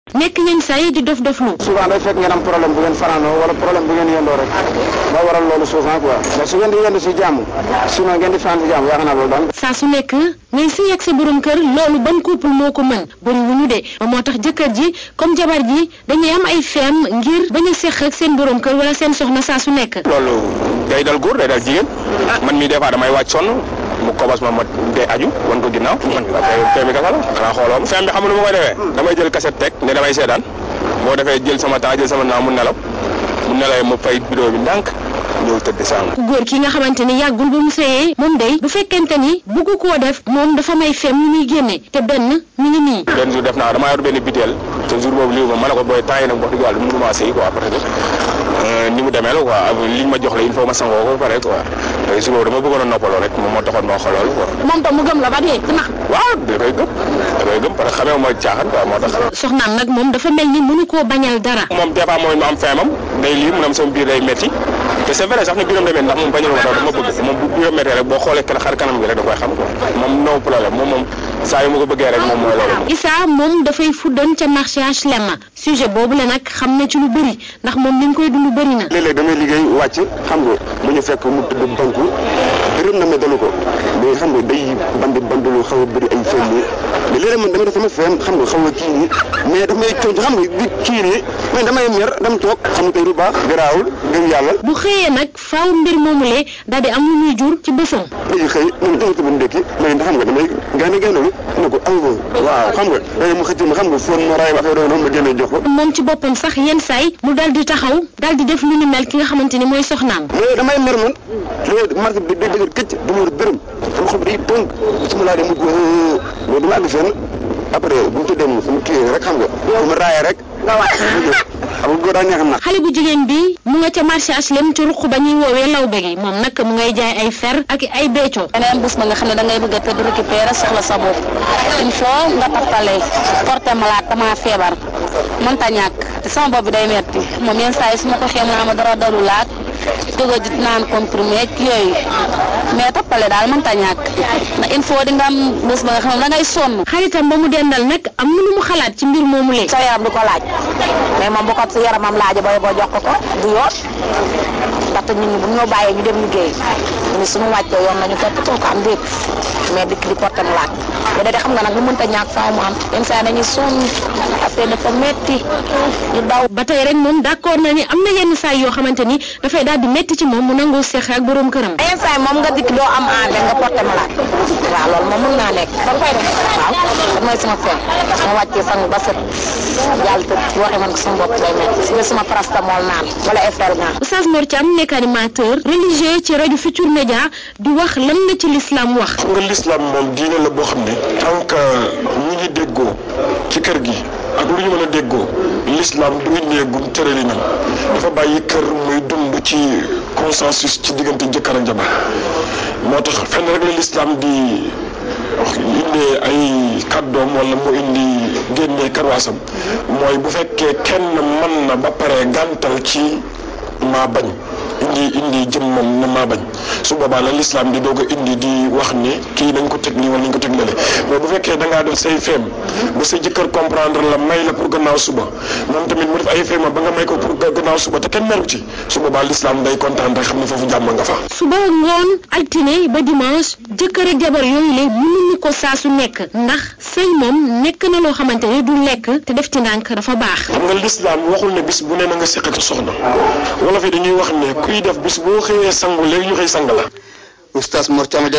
nekk yenn saa yi di dof doflu souvent day fekk ngeen am problème bu ngeen fanaanoo wala problème bu ngeen yendoo rek moo waral loolu souvent quoi mais su ngeen di yendu si jàmm sinon ngeen di fanaan si jàmm yaakaar naa loolu daan saa su nekk ngay sëy ak sa borom kër loolu ban couple moo ko mën bëri wu ñu de moo tax jëkkër ji comme jabar ji dañuy am ay feem ngir bañ a seq ak seen borom kër wala seen soxna saa su nekk loolu day dal góor day dal jigéen man mii des fois damay wàcc sonn mu kobas ma ma dee aju wan ko ginnaaw man feem bi kasa la xanaa xooloo feem bi xam nga nu ma koy defee damay jël cassette teg ne damay seedaan boo defee jël sama temps jël sama naa mu nelaw mu nelawee ma fay vidéo bi ndànk ñëw tëdd sàng ku góor ki nga xamante ni yàggul ba mu sëyee moom day bu fekkente ni bugg koo def moom dafa may feem ñu muy génne te benn mi ngi nii benn jour def naa damaa yor benn biteel te jour boobu lii ma ma ne ko booy temps yi nag wax dëgg yàlla mënuma sëy quoi parce que ni mu demee la quoi liñ ma jox la il faut ma sangoo ko ba pare quoi léegi su boobu dama bëggoon a noppaloo rek moom moo taxoon ma xoolal quoi moom tam mu gëm la ba dee ci nax waaw da koy gëm da koy gëm parce que xamee ma caaxaan quoi moo tax soxnaam nag moom dafa mel ni mënu koo bañal dara moom des fois mooy ma am feemam day lii mu ne am sama biir day metti te c'est vrai sax ne biiram day metti ndax moom bañul ma dama bëgg moom bu biiram mettee rek boo xoolee xar kanam gi rek da koy xam quoi moom no problème moom moom saa yu ma ko bëggee rek moom mooy loolu Issa moom dafay fuddoon ca marché HLM sujet boobu la nag xam na ci lu bëri ndax moom li ñu koy dund bëri na léeg-léeg damay liggéey wàcc xam nga mu ñu fekk mu tëdd banku rëm na ma dalu ko mais xam nga day bandi bandilu xaw a bëri ay feem nii mais léeg-léeg man dama def sama feem xam nga xaw a kii nii mais daf may cooñ xam nga di kii nii mais damay mer dam toog xam nga tey lu baax garaawul gëm yàlla bu xëyee nag faaw mbir moomulee daal di am lu muy jur ci bësam léegi xëy man dama tëdd ndekki mais ndax xam nga damay gaane gaaneelu ne ko allo waaw xam nga day mu xëcc ma xam nga foon ma raay ma affaire noonu ma génne jox ko moom ci boppam sax yenn saay mu daal di taxaw daal di def lu ni mel ki nga xamante ni mooy soxnaam mais damay mer man léegi marché bi day dëgër këcc du ma war dërëm sama xol bi day tënk su ma laa dem mu mais dama àgg fenn après bu ñu tuddee moom su ma kii rek xam nga bu ma raayee rek nga wàcc xam nga góor daa neex na xale bu jigéen bi mu nga ca marché HLM ci ruq ba ñuy woowee lawbe gi moom nag mu ngay jaay ay fer ak ay bécco beneen bés ba nga xam ne da ngay bëgg a tëdd récupérer soxla sa bopp il faut nga tappale porté malade dama feebar mënta ñàkk te sama bopp bi day metti moom yenn saa yi su ma ko xee mu naa ma dara dalu laat jóg a naan comprimé ak yooyu mais tappale daal mënta ñàkk ndax il faut di nga am bés ba nga xam ne da ngay sonn xaritam ba mu dendal nag am na lu mu xalaat ci mbir moomu lee sa yaram du ko laaj mais moom bu ko si yaramam laaja booy boo jox ko ko du yoon ndaxte ñun bu ñoo bàyyee ñu dem liggéey ñu suñu wàccee yoon nañu topp too ko am déet mais dikk di porté mu laaj bu dee xam nga nag lu mënta ñàkk faaw mu am yenn saa dañuy sonn affaire dafa metti ñu daw ba tey rek moom d'accord na ni am na yenn saa yoo xamante ni dafay daal di metti ci moom mu nangoo seex ak borom këram yenn saa yi moom nga dikk doo am envie nga porté mu laaj waaw loolu moom mën naa nekk da nga koy def waaw da mooy sama fen ma wàccee sang ba set yàlla te waxee man ko sama bopp day metti si nga sama paracétamol naan wala effergan Oustaz Mor Thiam nekk animateur religieux ci rajo Futur Média di wax lan la ci l'islam wax xam nga l'islam moom diine la boo xam ne tant que ñi ngi déggoo ci kër gi ak lu ñu mën a déggoo l'islam du néegum tëralinam dafa bàyyi kër muy dund ci consensus ci diggante jëkkër ak jabar moo tax fenn rek la l'islam di indee ay kàddoom wala mu indi génnee karwaasam mooy bu fekkee kenn mën na ba pare gàntal ci maa bañ indi indi jëmmam ne maa bañ su boobaa la l'islam di doog a indi di wax ni kii nañ ko teg nii wala nañ ko teg lale mais bu fekkee da ngaa def say feem ba sa jëkkër comprendre la may la pour gannaaw suba moom tamit mu def ay feem ba nga may ko pour gannaaw suba te kenn meru ci su boobaa l'islam day kontaan rek xam ne foofu jàmm nga fa. suba ngoon altine ba dimanche jëkkër ak jabar yooyu le mënuñu ko saa su nekk ndax sëy moom nekk na loo xamante ni du lekk te def ci ndànk dafa baax. xam nga l'islam waxul ne bis bu ne na nga seq ak soxna wala fi dañuy wax ne kuy def bis boo xëyee sangu léegi ñu xëy sang la. Oustaz Mor Thiam